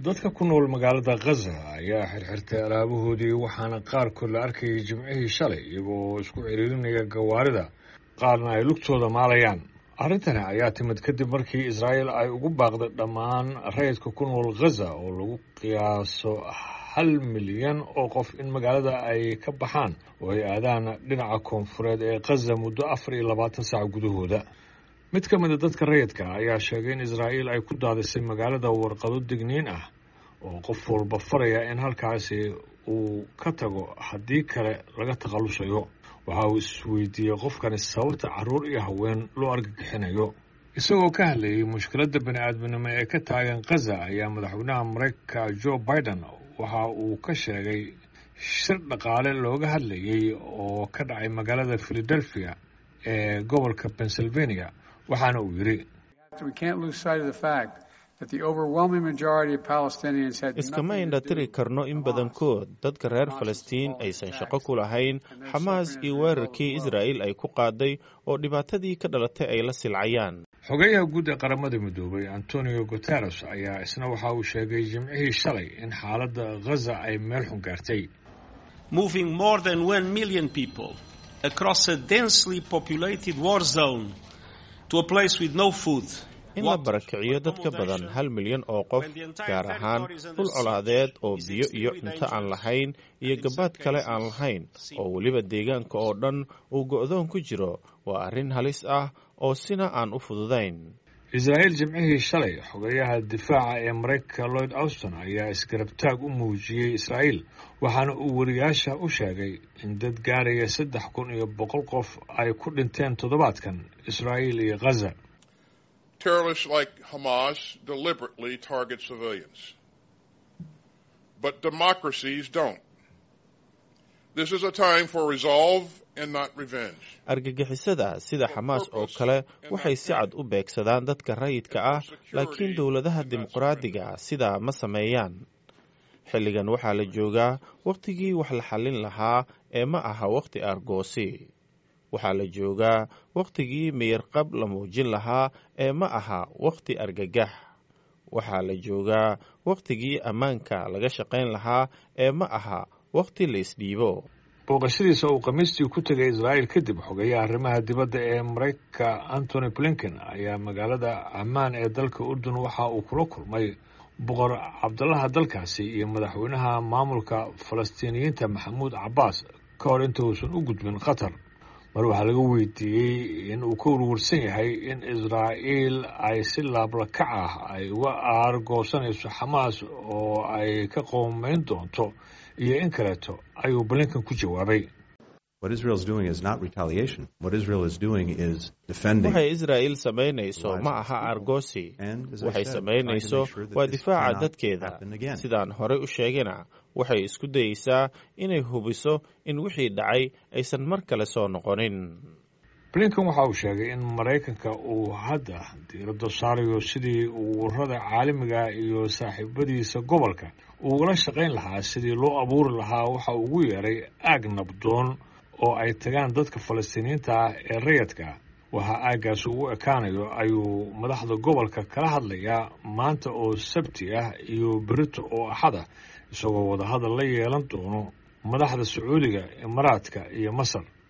dadka ku nool magaalada khaza ayaa xirxirtay alaabahoodii waxaana qaarkood la arkayay jimcihii shalay iyagoo isku ciriirinaya gawaarida qaarna ay lugtooda maalayaan arrintani ayaa timid kadib markii israa'iil ay ugu baaqday dhammaan rayidka ku nool khaza oo lagu qiyaaso hal milyan oo qof in magaalada ay ka baxaan oo ay aadaan dhinaca koonfureed ee khaza muddo afar iyo labaatan saac gudahooda mid ka mida dadka rayidka ayaa sheegay in israa'iil ay ku daadisay magaalada warqado digniin ah oo qof walba faraya in halkaasi uu ka tago haddii kale laga takhallusayo waxa uu isweydiiyey qofkani sababta carruur iyo haween loo argagixinayo isagoo ka hadlayay mushkiladda bani aadminimo ee ka taagan khaza ayaa madaxweynaha maraykanka joe biden waxa uu ka sheegay shir dhaqaale looga hadlayay oo ka dhacay magaalada philadelphia ee gobolka pennsylvania waxaana uu yidhi iskama indhatiri karno in badankood dadka reer falastiin aysan shaqo ku lahayn xamaas iyo weerarkii israa'iil ay ku qaaday oo dhibaatadii ka dhalatay ay la silcayaan xogeyaha guud ee qaramada midoobay antonio guteres ayaa isna waxa uu sheegay jimcihii shalay in xaaladda khaza ay meel xun gaartay moving more than one million people across a densely populated war zone to a place with no food in la barakiciyo dad ka badan hal milyan oo qof gaar ahaan dhul colaadeed oo biyo iyo cunto aan lahayn iyo gabaad kale aan lahayn oo weliba deegaanka oo dhan uu go'doon ku jiro waa arrin halis ah oo sina aan u fududayn israa'iil jimcihii shalay xogeyaha difaaca ee maraykanka lloyd auston ayaa isgarabtaag u muujiyey israa'iil waxaana uu wariyaasha u sheegay in dad gaaraya saddex kun iyo boqol qof ay ku dhinteen toddobaadkan israa'iil iyo khaza Terrorists like Hamas deliberately target civilians. But democracies don't. This is a time for resolve and not revenge. argagixisada sida xamaas oo kale waxay si cad u beegsadaan dadka rayidka ah laakiin dowladaha dimuqraadiga sidaa ma sameeyaan xilligan waxaa la joogaa wakhtigii wax la xallin lahaa ee ma aha wakhti argoosi waxaa la joogaa wakhtigii miyarqab la muujin lahaa ee ma aha wakhti argagax waxaa la joogaa wakhtigii ammaanka laga shaqayn lahaa ee ma aha wakhti la isdhiibo booqashadiisa uu khamiistii ku tegay israa'iil kadib xogeeyaha arrimaha dibadda ee maraykanka antony blinken ayaa magaalada ammaan ee dalka urdun waxa uu kula kulmay boqor cabdalaha dalkaasi iyo madaxweynaha maamulka falastiiniyiinta maxamuud cabbaas ka hor inta uusan u gudbin qatar mar waxaa laga weydiiyey in uu ka warwarsan yahay in israa'iil ay si laablakac ah ay uga aargoosanayso xamaas oo ay ka qoomeyn doonto iyo in kaleeto ayuu blinkan ku jawaabay waxay israa'iil samaynayso ma aha argoosi waxay samaynayso waa difaaca dadkeeda sidaan horey u sheegayna waxay isku dayeysaa inay hubiso in wixii dhacay aysan mar kale soo noqonin blinkan waxa uu sheegay in maraykanka uu hadda diiradda saarayo sidii uu ururada caalamiga iyo saaxiibadiisa gobolka uugala shaqayn lahaa sidii loo abuuri lahaa waxa ugu yeeray aag nabdoon oo ay tagaan dadka falastiiniyiinta ah ee rayadka waxaa aaggaasi ugu ekaanayo ayuu madaxda gobolka kala hadlayaa maanta oo sabti ah iyo berito oo axad ah isagoo wadahadal la yeelan doono madaxda sacuudiga imaaraadka iyo masar